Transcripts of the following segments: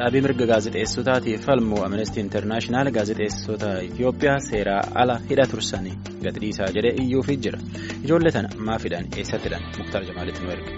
Dhaabii mirga gaazexeessotaatiif falmu Amnestii Intarnaashinaal gaazexeessota Itoophiyaa seeraa ala hidha tursanii gadhiisaa jedhee iyyuufii jira. Ijoollee tana maafidhaan eessattidhaan Muktaar Jamaalitti nu erge.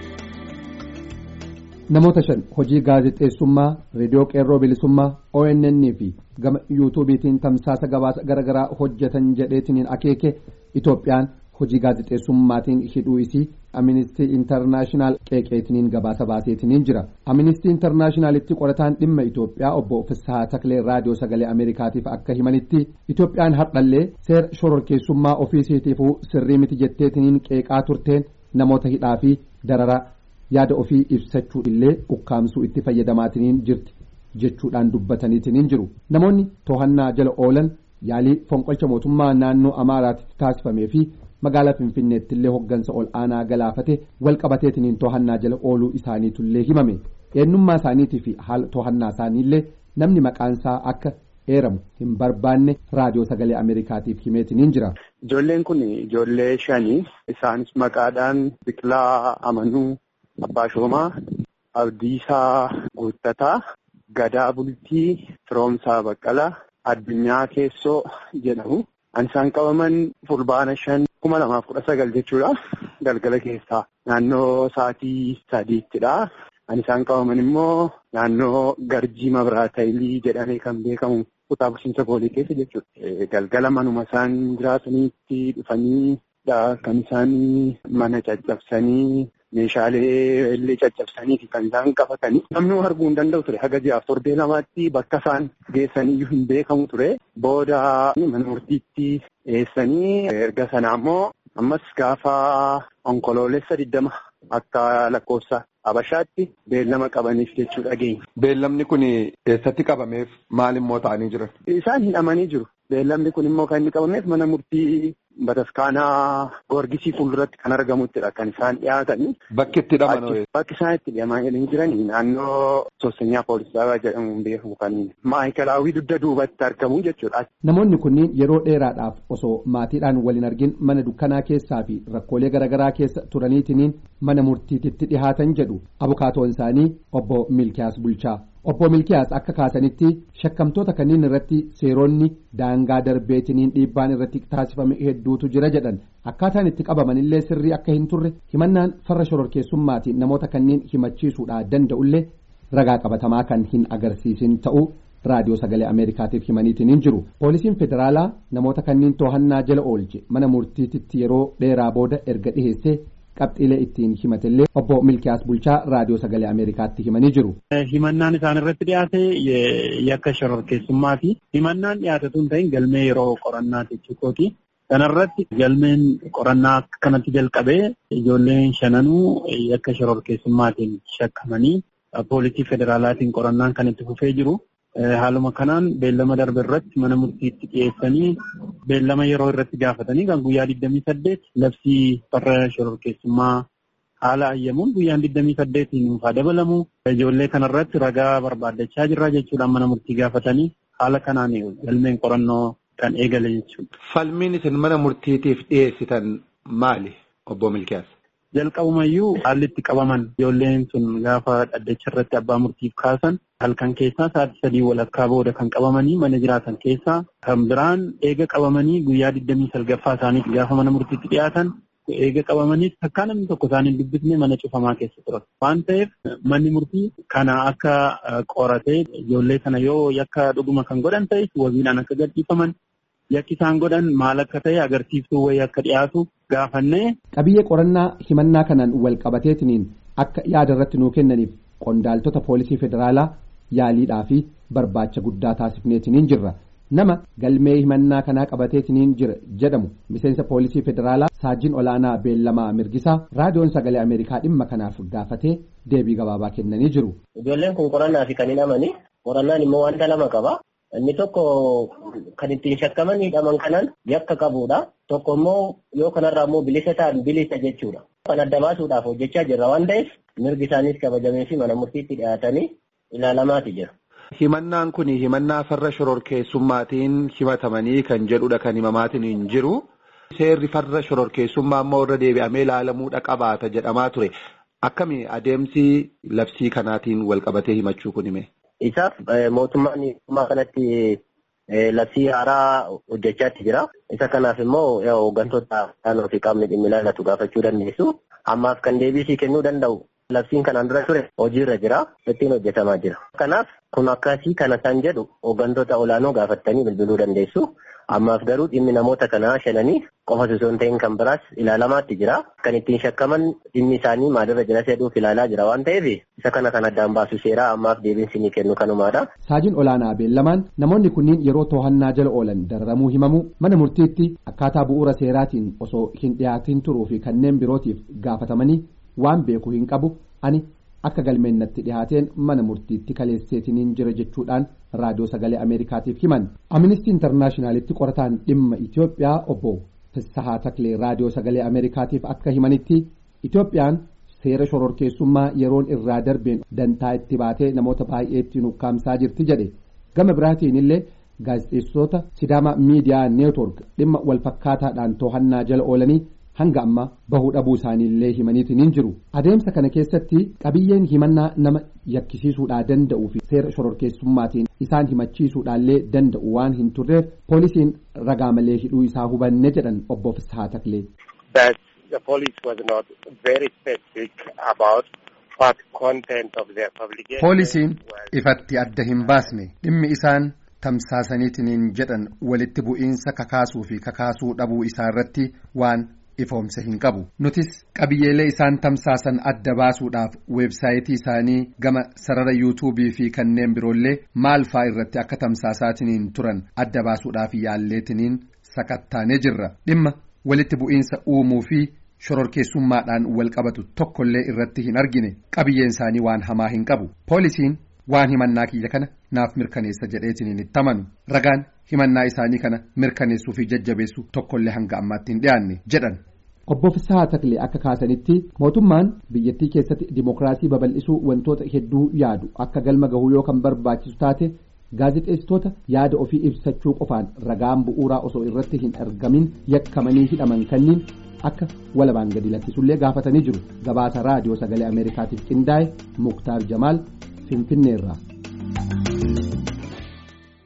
Namoota shan hojii gaazexeessummaa reediyoo qeerroo bilisummaa ONN fi gama yuutuubiitiin tamsaasa gabaasa garaagaraa hojjetan jedheetiniin akeeke Itoophiyaan hojii gaazexeessummaatiin hidhuu isii Amnistii Intarnaashinaal qeeqeetiniin gabaasa baaseetiniin jira. Amnistii Intarnaashinaalitti qorataan dhimma Itoophiyaa obbo Fissahaa Taklee raadiyoo sagalee Ameerikaatiif akka himanitti Itoophiyaan hardhallee seera shororkeessummaa ofiisiitiifuu sirrii miti jetteetiniin qeeqaa turteen namoota hidhaa fi darara yaada ofii ibsachuu illee ukkaamsuu itti fayyadamaatiniin jirti jechuudhaan dubbataniitiniin jiru. Namoonni to'annaa jala oolan yaalii fonqolcha mootummaa naannoo Amaaraatti taasifamee fi magaalaa finfinneetti illee hoggansa ol aanaa galaafate walqabateetiniin to'annaa jala ooluu isaaniitullee himame eenyummaa isaaniitii fi haala to'annaa isaaniillee namni maqaansaa akka eeramu hin barbaanne raadiyoo sagalee ameerikaatiif himeetiniin jira. Ijoolleen kun ijoollee shanii isaanis maqaadhaan Biqilaa Amanuu Abbaa Shoomaa Abdiisaa Guuttataa Gadaa Bultii Firoomsaa Baqqalaa Addunyaa Keessoo jedhamu. An isaan qabaman fulbaana shan kuma lamaaf kudha sagal jechuudha. Galgala keessaa naannoo sa'aatii sadiittidha. An isaan qabaman immoo naannoo Garjii Mabiraatayilii jedhamee kan beekamu kutaa bulchiinsa boolee keessa jechuudha. Galgala manuma isaan jiraataniitti dhufanii kan isaan mana caccabsanii meeshaalee illee caccabsanii fi kan isaan qabatanii namni arguu hin danda'u ture haga ji'aaf torbee lamaatti bakka isaan geessaniyyuu hin beekamu ture booda mana murtiitti dhiyeessanii erga sanaa immoo ammas gaafa onkoloolessa digdama akka lakkoofsa Habashaatti beellama qabaniif jechuu dhageenya. Beellamni kun eessatti qabameef maal immoo ta'anii jiran? Isaan hidhamanii jiru. Beellamni kun immoo kan inni qabameef mana murtii bataskaanaa Goorgisii fuulduratti kan argamuttidha kan isaan dhiyaatanii. Bakki itti hidhaman Bakki isaan itti hidhamanii jiranii naannoo Soosenyaa Poolisaa jedhamuun beekamu kan maayikalaawwii dugda duubatti argamu jechuudha. Namoonni kunniin yeroo dheeraadhaaf osoo maatiidhaan waliin argin mana dukkanaa keessaa fi rakkoolee garaagaraa keessa turaniitiniin mana murtiititti dhihaatan jedhu abukaatoon isaanii obbo Milkiyaas Bulchaa. Obbo Milkiyaas akka kaasanitti shakkamtoota kanneen irratti seeronni daangaa darbeetiniin dhiibbaan irratti taasifame hedduutu jira jedhan akkaataan itti qabamanillee sirrii akka hin turre himannaan farra shororkeessummaatiin namoota kanneen himachiisuudhaa danda'ullee ragaa qabatamaa kan hin agarsiisin ta'uu raadiyoo sagalee ameerikaatiif himaniitiin jiru poolisiin federaalaa namoota kanneen to'annaa jala oolche mana murtiititti yeroo dheeraa booda erga dhiheessee. qabxiilee ittiin himatellee obbo Milkiyaas Bulchaa raadiyoo sagalee Ameerikaatti himanii jiru. Himannaan isaan irratti dhiyaate yakka shororkeessummaati. Himannaan dhiyaatatu hin ta'in galmee yeroo qorannaa jechuukooti. Kanarratti galmeen qorannaa kanatti jalqabee ijoolleen shananuu yakka shororkeessummaatiin shakkamanii poolisii federaalaatiin qorannaan kan itti fufee jiru. Haaluma kanaan beellama darbe irratti mana murtiitti dhiyeessanii beellama yeroo irratti gaafatanii kan guyyaa 28 labsii farra shororkeessummaa haala ayyamuun guyyaan 28 nuufaa dabalamu ijoollee kanarratti ragaa barbaaddachaa jirra jechuudhaan mana murtii gaafatanii haala kanaan galmeen qorannoo kan eegale jechuudha. Falmiin isin mana murtiitiif dhiyeessitan maali obbo Milkiyaas? Jalqabumayyuu haalli itti qabaman ijoolleen sun gaafa dhaddacha irratti abbaa murtiif kaasan halkan keessaa sa'aatii sadii walakkaa booda kan qabamanii mana jiraatan keessaa kan biraan eega qabamanii guyyaa digdamii salgaffaa isaaniitti gaafa mana murtiitti dhiyaatan eega qabamanii takkaa namni tokko isaaniin dubbisne mana cufamaa keessa turan. Waan ta'eef manni murtii kana akka qoratee ijoollee kana yoo yakka dhuguma kan godhan ta'e wabiidhaan akka gadhiifaman yakki isaan godhan maal akka ta'e agarsiiftuu wayii akka dhiyaatu gaafannee. Qabiyyee qorannaa himannaa kanaan wal qabateetiniin akka yaada irratti nuu kennaniif qondaaltota poolisii federaalaa yaaliidhaa fi barbaacha guddaa taasifneetiniin jirra. Nama galmee himannaa kanaa qabateetiniin jira jedhamu miseensa poolisii federaalaa saajin olaanaa beellamaa mirgisaa raadiyoon sagalee ameerikaa dhimma kanaaf gaafatee deebii gabaabaa kennanii jiru. Ijoolleen kun qorannaa fi kan hidhamani. Qorannaan immoo wanta lama qaba. Inni tokko kan ittiin shakkaman hidhaman kanan yakka qabudha. Tokko immoo yoo kanarraa immoo bilisa ta'an bilisa jechuudha. Kan adda baasuudhaaf hojjechaa jirra waan ta'eef mirgi isaaniis kabajamee fi mana murtiitti dhiyaatanii ilaalamaati jira. Himannaan kun himannaa farra shororkeessummaatiin himatamanii kan jedhudha kan himamaatiin hin jiru. Seerri farra shororkeessummaa immoo irra deebi'amee ilaalamuudha qabaata jedhamaa ture. Akkami adeemsi labsii kanaatiin wal qabatee himachuu kun hime? Isaaf mootummaan mootummaa kanatti labsii haaraa hojjechaatti jira. Isa kanaaf immoo hooggantoota naannoo fi qaamni dhimmi ilaallatu gaafachuu dandeessu. Ammaaf kan deebisii kennuu danda'u labsiin kanaan dura ture hojiirra jira. Ittiin hojjetamaa jira. Kanaaf kun akkasii kana kan jedhu hooggantoota olaanoo gaafattanii bilbiluu dandeessu. Ammaaf garuu dhimmi namoota kanaa shananii qofa osoo hin ta'in kan biraas ilaalamaatti jira. Kan ittiin shakkaman dhimmi isaanii maalirra jira jedhuuf ilaalaa jira waan ta'eef isa kana kan addaan baasu seeraa ammaaf deebiinsi ni kennu kanumaadha. Saajin olaanaa beellamaan namoonni kunniin yeroo to'annaa jala oolan dararamuu himamu mana murtiitti akkaataa bu'uura seeraatiin osoo hin dhiyaatin turuu fi kanneen birootiif gaafatamanii waan beeku hin qabu ani akka galmeennatti dhihaateen mana murtiitti kaleesseetiniin jira jechuudhaan raadiyoo sagalee ameerikaatiif himan amnistii intarnaashinaalitti qorataan dhimma itiyoophiyaa obbo Fissahaa Taklee raadiyoo sagalee ameerikaatiif akka himanitti itiyoophiyaan seera shororkeessummaa yeroon irraa darbeen dantaa itti baatee namoota baay'eetti nukkaamsaa jirti jedhe gama biraatiin illee gaazexeessitoota sidaama miidiyaa neetwork dhimma walfakkaataadhaan to'annaa jala oolanii hanga amma bahuu dhabuu isaaniillee himaniitiin jiru adeemsa kana keessatti qabiyyeen himannaa nama yakkisiisuudhaa danda'uu fi seera shororkeessummaatiin isaan himachiisuudhaallee danda'u waan hin turreef poolisiin ragaa malee hidhuu isaa hubanne jedhan obbo Fissahaa Taklee. The police was not very specific about what content of their publication. Poolisiin ifatti adda hin baasne dhimmi isaan tamsaasaniitiin jedhan walitti bu'iinsa kakaasuu fi kakaasuu dhabuu isaa irratti waan ifoomsa hin qabu nutis qabiyyeelee isaan tamsaasan adda baasuudhaaf weebsaayitii isaanii gama sarara yuutuubii fi kanneen biroollee maal faa irratti akka tamsaasaatiin turan adda baasuudhaaf yaalleetiniin sakattaanee jirra dhimma walitti bu'iinsa uumuu fi shororkeessummaadhaan wal qabatu tokkollee irratti hin argine qabiyyeen isaanii waan hamaa hin qabu poolisiin waan himannaa kiyya kana naaf mirkaneessa jedheetiniin itti amanu ragaan himannaa isaanii kana mirkaneessuu fi jajjabeessu tokkollee hanga ammaatti hin dhiyaanne jedhan. Obbo Fissahaa Taklee akka kaasanitti mootummaan biyyattii keessatti dimookiraasii babal'isuu wantoota hedduu yaadu akka galma gahuu yoo kan barbaachisu taate gaazexeessitoota yaada ofii ibsachuu qofaan ragaan bu'uuraa osoo irratti hin argamin yakkamanii hidhaman kanniin akka walabaan gadi lakkisullee gaafatanii jiru gabaasa raadiyoo sagalee ameerikaatiif qindaa'e muktaar jamaal finfinneerraa.